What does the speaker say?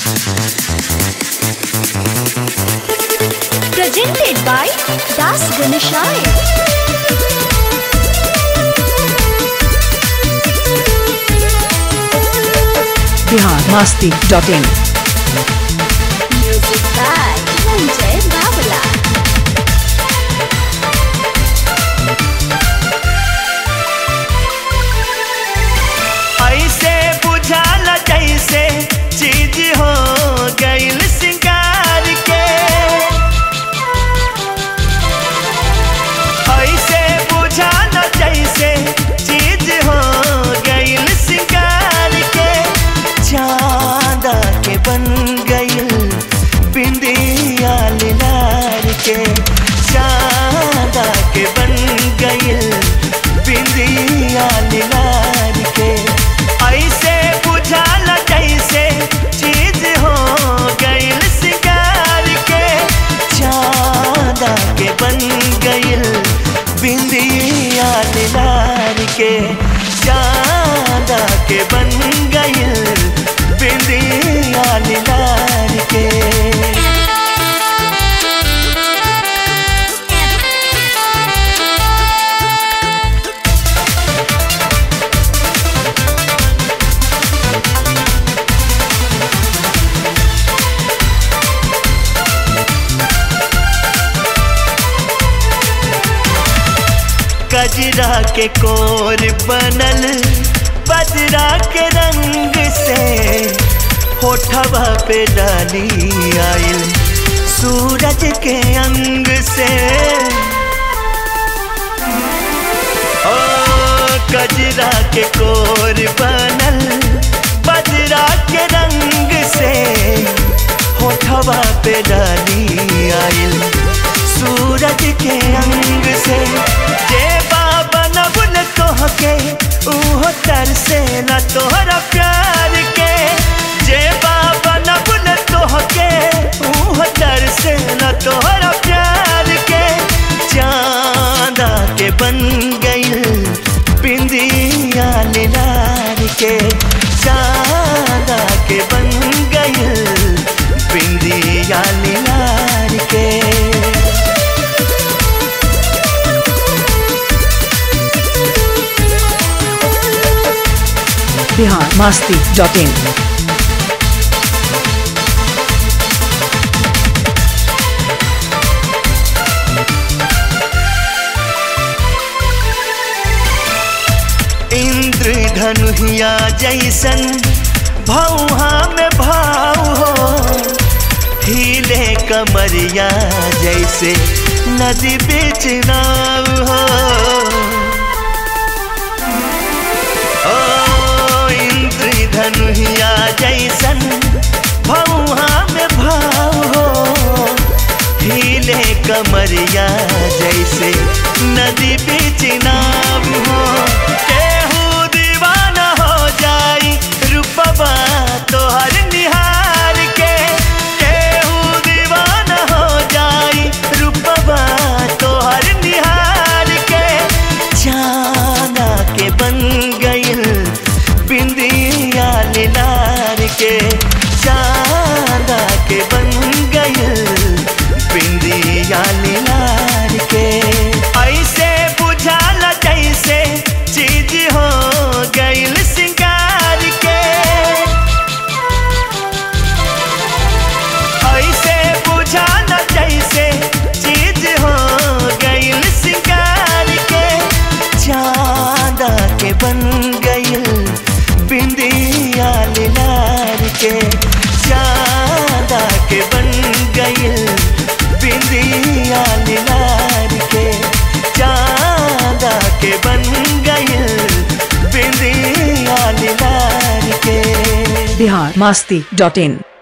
Presented by Das Ganeshaya. Bihar Masti dot in Music by Ranjay Babala. ऐसे बुझाल जैसे चीज हो गईल सिंगार के ऐसे बुझाल जैसे चीज हो गईल सिंगार के चांदा के बन गईल बिंदिया लार के चांदा के बन गईल बिंदिया लार के ऐसे बुझाल जैसे चीज हो गईल सिंगार के चांदा के बन गईल बिंदिया लार के चांदा के बन गईल बिंदिया लार के कजरा के कोर बनल बजरा के रंग से होठवा पे डाली आइल सूरज के अंग से ओ कजरा के कोर बनल बजरा के रंग से होठवा पे डाली आइल सूरज के अंग से जे बाबा नबुल तोहके उहो तरसे न तोहरा प्यार के जे बाबा नबुल तोहके उहो तरसे न तोहरा प्यार के चांदा के बन गईल बिंदिया लार के चांदा के बन गईल बिंदिया लार के बिहार मस्ती डॉट इन इंद्र धनुहिया जैसन भौहा में भाव हो हिले कमरिया जैसे नदी बीच नाव हो ओ इंद्र धनुहिया जैसन भौहा में भाव हो हिले कमरिया जैसे नदी बीच नाव हो केहू दीवाना हो जाई रूपबा तोहर निहार के केहू दीवाना हो जाई रूपबा तोहर निहार के चांदा के बन गईल बिंदिया लार के चांदा के बन गईल बिंदिया लार के ऐसे बुझाल जैसे चीज हो गईल सिंगार के ऐसे बुझाल जैसे चीज हो गईल सिंगार के चांदा के बन गईल बिंदिया लार के चांदा के बन गईल बिंदिया लार के चांदा के बन गईल बिंदिया लार के बिहार मस्ती डॉट इन